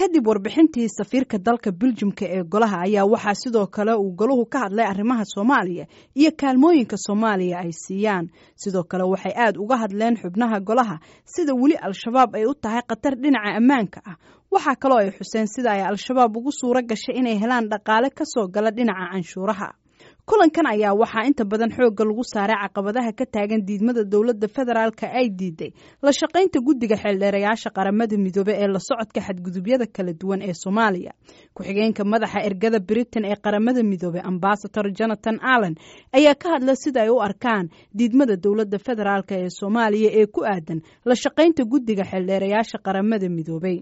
kadib warbixintii safiirka dalka beljumka ee golaha ayaa waxaa sidoo kale uu golahu ka hadlay arrimaha soomaaliya iyo kaalmooyinka soomaaliya ay siiyaan sidoo kale waxay aad uga hadleen xubnaha golaha sida weli al-shabaab ay u tahay khatar dhinaca ammaanka ah waxaa kaloo ay xuseen sida ay al-shabaab ugu suuro gashay inay helaan dhaqaale kasoo gala dhinaca canshuuraha kulankan ayaa waxaa inta badan xoogga lagu saaray caqabadaha ka taagan diidmada dowladda federaalka ay diiday la shaqaynta guddiga xeeldheerayaasha qaramada midoobe ee la socodka xadgudubyada kala duwan ee soomaaliya ku-xigeenka madaxa ergada britain ee qaramada midoobe ambasador jonathan allen ayaa ka hadla sida ay u arkaan diidmada dowladda federaalk ee soomaaliya ee ku aadan la shaqaynta guddiga xeeldheerayaasha qaramada midoobey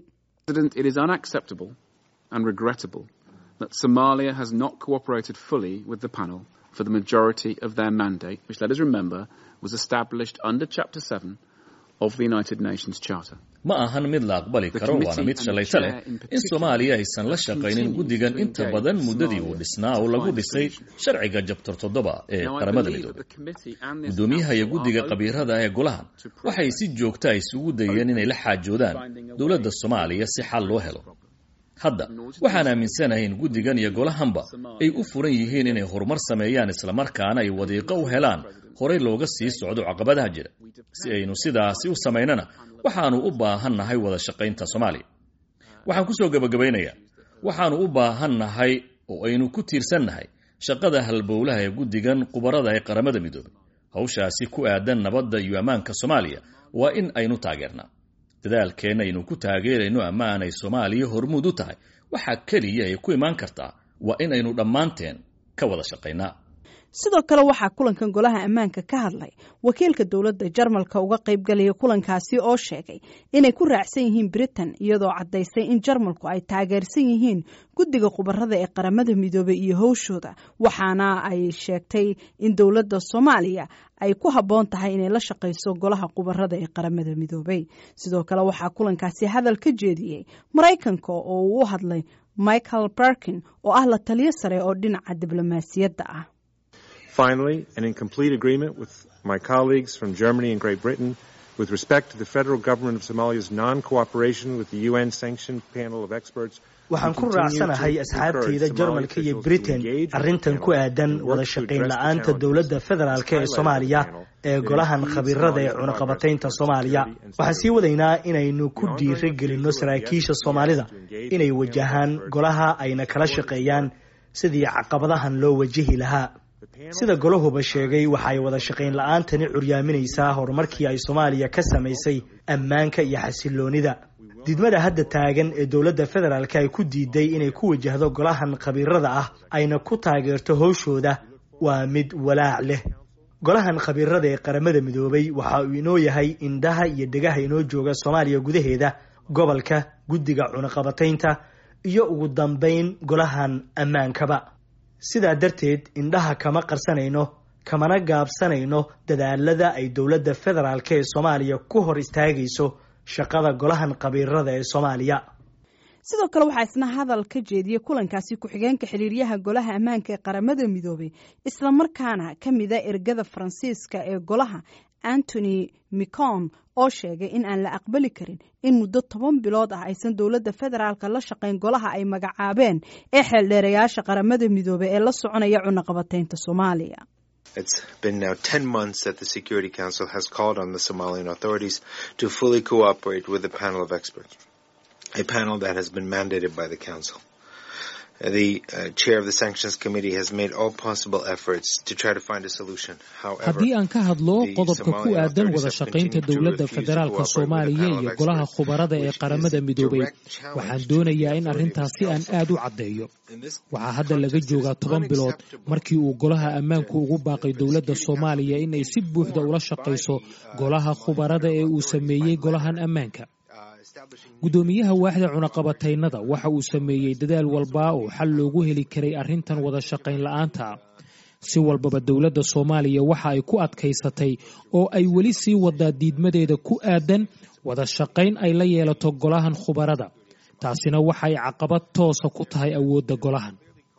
that Somalia has not cooperated fully with the panel for the majority of their mandate, which, let us remember, was established under Chapter 7 of the United Nations Charter. ma ahan mid la aqbali karo waana mid shalayto leh in soomaaliya aysan la shaqaynin guddigan inta badan muddadii uu dhisnaa oo lagu dhisay sharciga jabtar toddoba ee qaramada midoobe guddoomiyaha iyo guddiga qabiirada ee golahan waxay si joogta isugu dayeen inay la xaajoodaan dowladda soomaaliya si xal loo helo hadda waxaan aaminsanahay in guddigan iyo golahanba ay u furan yihiin inay horumar sameeyaan islamarkaana ay wadiiqo u helaan horey looga sii socdo caqabadaha jira si aynu sidaasi u samaynana waxaannu u baahannahay wada shaqaynta soomaaliya waxaan ku soo gebagabaynayaa waxaannu u baahannahay oo aynu ku tiirsannahay shaqada halbowlaha ee guddigan khubarada ee qaramada midoobey hawshaasi ku aadan nabadda iyo ammaanka soomaaliya waa in aynu taageernaa dadaalkeenna aynu ku taageerayno ammaan ay soomaaliya hormuud u tahay waxaa keliya ay ku imaan kartaa waa in aynu dhammaanteen ka wada shaqaynaa sidoo kale waxaa kulankan golaha ammaanka ka hadlay wakiilka dowladda jarmalka uga qaybgalaya kulankaasi oo sheegay inay ku raacsan yihiin britain iyadoo caddaysay in jarmalku ay taageersan yihiin guddiga khubarada ee qaramada midoobey iyo howshooda waxaana ay sheegtay in dowladda soomaaliya ay ku habboon tahay inay la shaqayso golaha khubarada ee qaramada midoobey sidoo kale waxaa kulankaasi hadal ka jeediyey maraykanka oo uu u hadlay michael barkin oo ah la taliyo sare oo dhinaca diblomaasiyadda ah Finally, and in complete agreement with my colleagues from Germany and Great Britain, with respect to the federal government of Somalia's non-cooperation with the UN-sanctioned panel of experts, waxaan ku raacsanahay asxaabtayda jarmalka iyo britain arrintan ku aadan wada shaqayn la-aanta dowladda federaalk ee soomaaliya ee golahan khabiirada ee cunaqabataynta soomaaliya waxaan sii wadaynaa inaynu ku dhiira gelinno saraakiisha soomaalida inay wajahaan golaha ayna kala shaqeeyaan sidii caqabadahan loo wajahi lahaa sida golahuba sheegay waxa ay wada shaqayn la-aantani curyaaminaysaa horumarkii ay soomaaliya ka samaysay ammaanka iyo xasiloonida diidmada hadda taagan ee dowladda federaalk ay ku diiday inay ku wajahdo golahan khabiirada ah ayna ku taageerto howshooda waa mid walaac leh golahan khabiirada ee qaramada midoobay waxa uu inoo yahay indhaha iyo dhegaha inoo jooga soomaaliya gudaheeda gobolka guddiga cunaqabataynta iyo ugu dambayn golahan ammaankaba sidaa darteed indhaha kama qarsanayno kamana gaabsanayno dadaalada ay dowladda federaalk ee soomaaliya ku hor istaagayso shaqada golahan khabiirada ee soomaaliya sidoo kale waxaa isna hadal ka jeediyey kulankaasi ku-xigeenka xiriiryaha golaha ammaanka ee qaramada midoobey islamarkaana ka mida ergada faransiiska ee golaha antony micon oo sheegay in aan la aqbali karin in muddo toban bilood ah aysan dowladda federaalka la shaqayn golaha ay magacaabeen ee xeeldheerayaasha qaramada midoobey ee la soconaya cunaqabataynta soomaaliya It's been now 10 months that the Security Council has called on the Somalian authorities to fully cooperate with a panel of experts, a panel that has been mandated by the Council. The uh, chair of the Sanctions Committee has made all possible efforts to try to find a solution. However, haddii aan ka hadlo qodobka ku aadan wada shaqaynta dowladda federaalka soomaaliya iyo golaha khubarada ee qaramada midoobay waxaan doonayaa in arrintaasi aan aad u caddeeyo waxaa hadda laga joogaa toban bilood markii uu golaha ammaanku ugu baaqay dowladda soomaaliya in ay si buuxda ula shaqayso golaha khubarada ee uu sameeyey golahan ammaanka guddoomiyaha waaxda cunaqabataynada waxa uu sameeyey dadaal walba oo xal loogu heli karay arrintan wada shaqayn la-aanta si walbaba dowladda soomaaliya waxa ay ku adkaysatay oo ay weli sii wadaa diidmadeeda ku aadan wada shaqayn ay la yeelato golahan khubarada taasina waxay caqabad toosa ku tahay awoodda golahan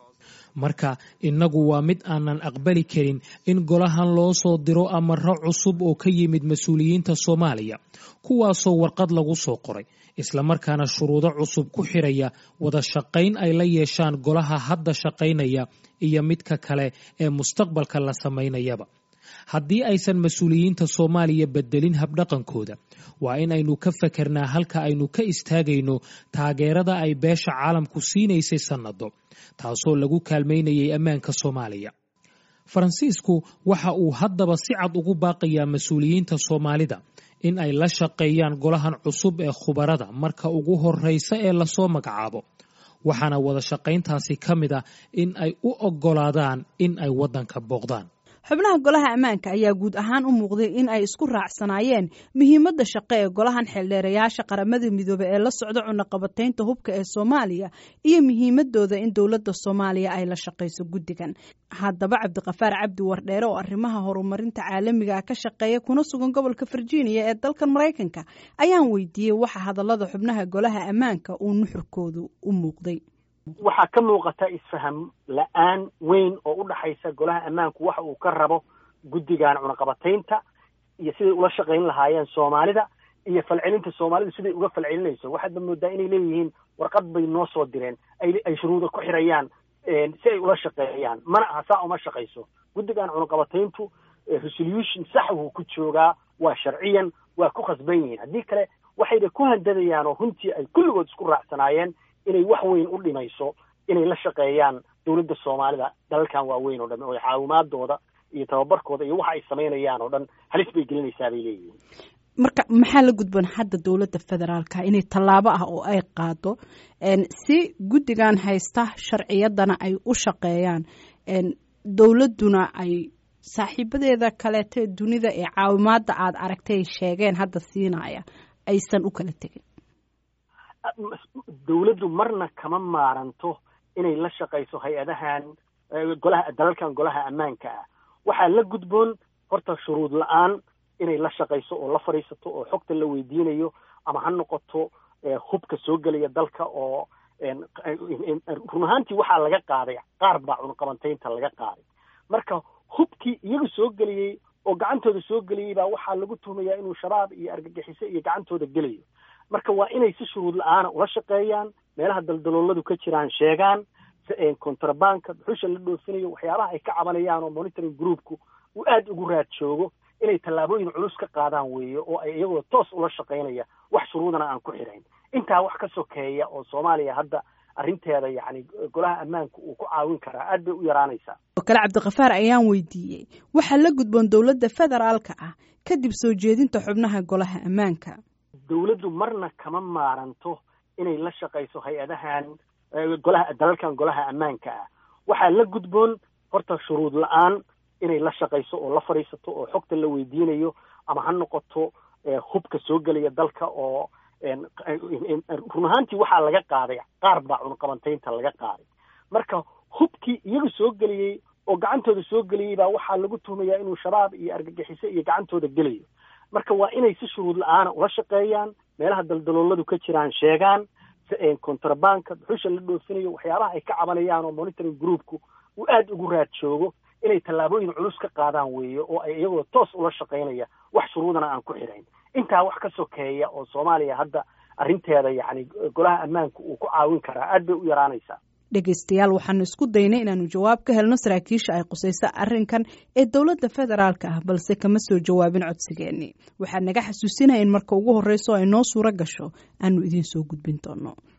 marka innagu waa mid aanan aqbali karin in golahan loo soo diro amaro cusub oo ka yimid mas-uuliyiinta soomaaliya kuwaasoo warqad lagu soo qoray islamarkaana shuruudo cusub ku xiraya wada shaqayn ay la yeeshaan golaha hadda shaqaynaya iyo midka kale ee mustaqbalka la samaynayaba haddii aysan mas-uuliyiinta soomaaliya bedelin habdhaqankooda waa in aynu ka fakernaa halka aynu ka istaagayno taageerada ay beesha caalamku siinaysay sannado taasoo lagu kaalmaynayay ammaanka soomaaliya faransiisku waxa uu haddaba si cad ugu baaqayaa mas-uuliyiinta soomaalida in ay la shaqeeyaan golahan cusub ee khubarada marka ugu horreysa ee lasoo magacaabo waxaana wada shaqayntaasi ka mid ah in ay u oggolaadaan in ay waddanka booqdaan xubnaha golaha ammaanka ayaa guud ahaan u muuqday in ay isku raacsanaayeen muhiimadda shaqo ee golahan xeeldheerayaasha qaramada midoobe ee la socda cunaqabataynta hubka ee soomaaliya iyo muhiimadooda in dowladda soomaaliya ay la shaqayso guddigan haddaba cabdiqafaar cabdi wardheere oo arrimaha horumarinta caalamiga ka shaqeeya kuna sugan gobolka virginia ee dalkan maraykanka ayaan weydiiyey waxa hadallada xubnaha golaha ammaanka uu nuxurkoodu u muuqday waxaa ka muuqata isfaham la-aan weyn oo u dhaxaysa golaha ammaanku waxa uu ka rabo guddigan cunaqabataynta iyo siday ula shaqayn lahaayeen soomaalida iyo falcelinta soomaalidu siday uga falcelinayso waxaadba moodaa inay leeyihiin warqad bay noo soo direen ay shuruuda ku xirayaan si ay ula shaqeeyaan mana aha saa uma shaqayso guddigan cunaqabatayntu resolution sax wuu ku joogaa waa sharciyan waa ku khasban yihiin haddii kale waxayba ku handadayaan oo runtii ay kulligood isku raacsanaayeen inay wax weyn u dhimayso inay la shaqeeyaan dowladda soomaalida dalalkan waaweyn oo dhan oo caawimaadooda iyo tababarkooda iyo waxa ay samaynayaan oo dhan halis bay gelinaysaa bay leeyihiin marka maxaa la gudban hadda dowladda federaalka inay tallaabo ah oo ay qaado si guddigan haysta sharciyadana ay u shaqeeyaan dowladduna ay saaxiibadeeda kaleete dunida ee caawimaadda aada aragtay sheegeen hadda siinaya aysan u kala tegin dowladdu marna kama maaranto inay la shaqayso hay-adahan golaha dalalkan golaha ammaanka ah waxaa la gudboon horta shuruud la-aan inay la shaqayso oo la fadhiisato oo xogta la weydiinayo ama ha noqoto hubka soo gelaya dalka oo run ahaantii waxaa laga qaaday qaar baa cunqabantaynta laga qaaday marka hubkii iyaga soo geliyey oo gacantooda soo geliyey baa waxaa lagu tuhmayaa inuu shabaab iyo argagixiso iyo gacantooda gelayo marka waa inay si shuruud la-aana ula shaqeeyaan meelaha daldalooladu ka jiraan sheegaan contrabanka dhuxusha la dhoofinayo waxyaabaha ay ka cabanayaan oo monitoring groupku uu aada ugu raad joogo inay tallaabooyin culus ka qaadaan weeye oo ay iyagoo toos ula shaqaynaya wax shuruudana aan ku xidhayn intaa wax ka sokeeya oo soomaaliya hadda arrinteeda yacni golaha ammaanka uu ku caawin karaa aad bay u yaraanaysaa oo kale cabdikafaar ayaan weydiiyey waxaa la gudboon dowladda federaalka ah kadib soo jeedinta xubnaha golaha ammaanka dowladdu marna kama maaranto inay la shaqayso hay-adahan golaha dalalkan golaha ammaanka ah waxaa la gudboon horta shuruud la-aan inay la shaqayso oo la fadhiisato oo xogta la weydiinayo ama ha noqoto hubka soo gelaya dalka oo run ahaantii waxaa laga qaaday qaar baa cunqabantaynta laga qaaday marka hubkii iyaga soo geliyey oo gacantooda soo geliyey baa waxaa lagu tuhmayaa inuu shabaab iyo argagixiso iyo gacantooda gelayo marka waa inay si shuruud la-aana ula shaqeeyaan meelaha daldalooladu ka jiraan sheegaan contrabanka dhuxusha la dhoofinayo waxyaabaha ay ka cabanayaan oo monitoring groupku uu aada ugu raad joogo inay tallaabooyin culus ka qaadaan weeye oo ay iyagoo toos ula shaqaynaya wax shuruudana aan ku xidhayn intaa wax ka sokeeya oo soomaaliya hadda arrinteeda yacni golaha ammaanka uu ku caawin karaa aad bay u yaraanaysaa dhegaystayaal waxaanu isku daynay inaanu jawaab ka helno saraakiisha ay qusayso arrinkan ee dowladda federaalka ah balse kama soo jawaabin codsigeennii waxaa naga xasuusinaya in marka ugu horreyso ay noo suuro gasho aanu idiin soo gudbin doono